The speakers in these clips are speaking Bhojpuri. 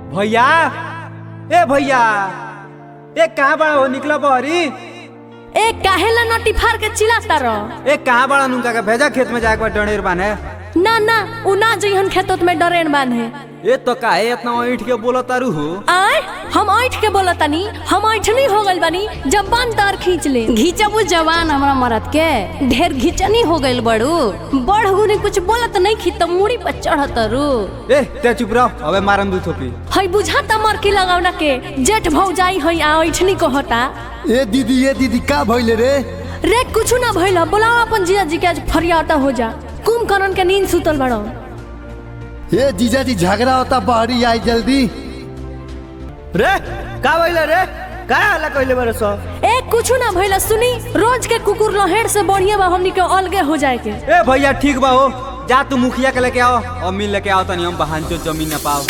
भैया ए भैया ए कहाँ बड़ा हो निकला बहरी ए काहेला नटी फाड़ के चिल्लाता रह ए कहाँ बड़ा नुका के भेजा खेत में जाके डनेर बाने ना ना उ ना जइहन खेतोत में डरेन बांधे ए तो काहे इतना ईट के बोला तारू हो आय हम ऐठ के बोलतानी हम ऐठनी हो गइल बानी जब बान तार खींच ले घिचबू जवान हमरा मरद के ढेर घिचनी हो गइल बड़ू बढ़ गुने कुछ बोलत नहीं खी त मुड़ी पर चढ़त रू ए ते चुप रहो अबे मारन दू थोपी हई बुझाता मरकी लगावना के जेठ भौजाई हई आ ऐठनी कहता ए दीदी ए दीदी का भइले रे रे कुछ ना भइल बोलाओ अपन जीजा जी के आज फरियाता हो जा कुंभकर्ण के नींद सुतल बड़ो ए जीजा जी झगड़ा होता बहरी आई जल्दी रे का भइले रे का हल्ला कइले बारे सब ए कुछ ना भइल सुनी रोज के कुकुर लहेड़ से बढ़िया बा हमनी के अलगे हो जाए के ए भैया ठीक बा हो जा तू मुखिया के लेके आओ और मिल लेके आओ तनी हम बहान चो जमीन न पाओ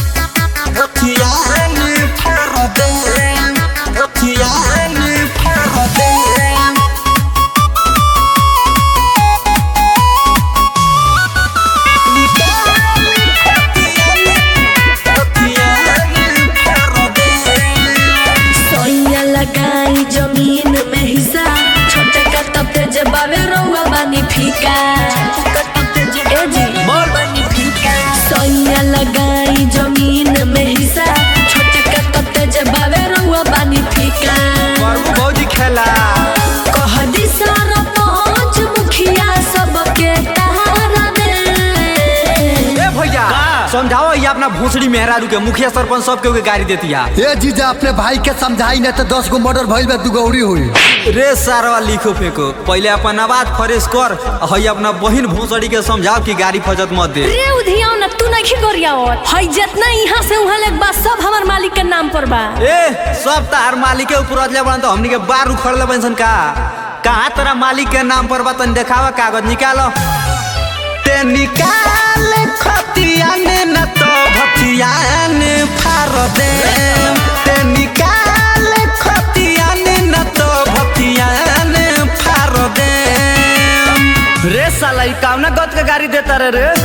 सोइया लगाई जमीन में हिस्सा छोटे का तब ते जबावे रहुआ बानी फीका ए जी बोल सोइया लगाई जमीन में हिस्सा छोटे का तब ते जबावे रहुआ बानी फीका करबू भौजी खेला कह दी सारा पांच मुखिया सबके तारा दे ए भैया का? समझाओ ये अपना भूसड़ी मेहरारू के मुखिया सरपंच सबके के गाड़ी देती है ए जीजा अपने भाई के समझाई न तो दस गो मर्डर भइल बा दुगौरी हुई रे सारवा लिखो फेंको पहले अपन आवाज फ्रेश कर हई अपना बहिन भूसड़ी के समझाओ कि गाड़ी फजत मत दे रे उधियाओ ना तू नहीं करियाओ हई जितना यहाँ से वहाँ लेक बा सब हमार मालिक के नाम पर बा ए सब तार मालिक के ऊपर अजले बन तो हमनी के बार उखड़ ले बनसन का कहाँ तेरा मालिक के नाम पर बा तनी देखावा कागज निकालो ते निकाल खतियाने न तो भतियाने फार दे ते निकाल खतियाने न तो भतियाने फार दे रे साला ई कावना गत के गाड़ी देता रे रे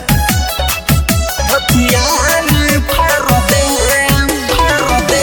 भतियाने फार दे फार दे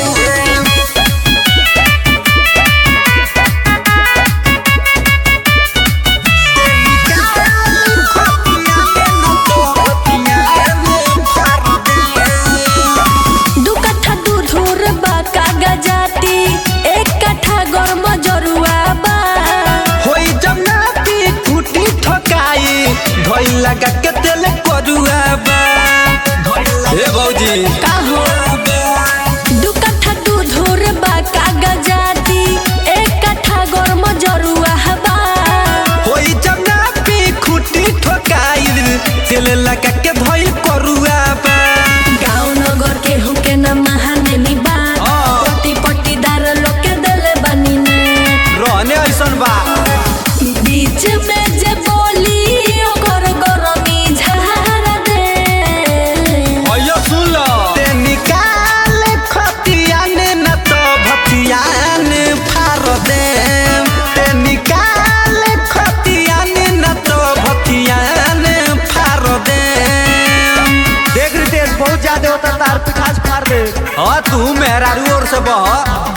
दू कट्ठा दूध उर बा कागजाती एक कट्ठा गरम जरुआ बा होई जब ना पी फूटी ठोकाई धोई लगा के तेल करुआ बा हे भौजी का हो दू कट्ठा दूध उर बा कागजाती एक कट्ठा गरम जरुआ बा होई जब ना पी खूटी ठोकाई तेल लगा के धोई करुआ बा गाँव नगर के हुके न महाने नी बा हाँ। पट्टी पट्टीदार लोग के देले बानी ने रहने ऐसन बा बीच में जे बोली ओकर गरमी झाड़ दे अयो सुन लो ते निकाल खतियाने न तो भतियाने फार दे ते निकाल खतियाने न तो भतियाने फार दे देख रितेश बहुत ज्यादा होता तार पिठास फाड़ दे हाँ तू मेहरारू और से बह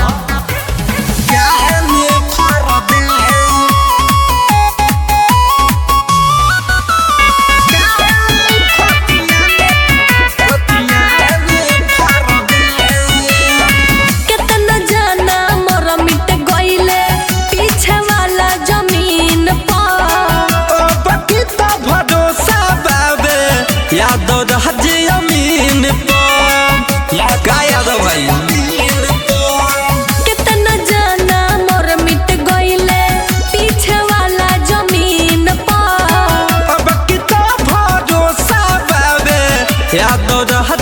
कितना जाना मोर मिट गइले पीछे वाला जमीन पर बकीता भरोसा बाबे यादव रहज अमीन पर का यादव भाई कितना जाना मोर मिट गइले पीछे वाला जमीन पर अब किता भरोसा बाबे यादव रह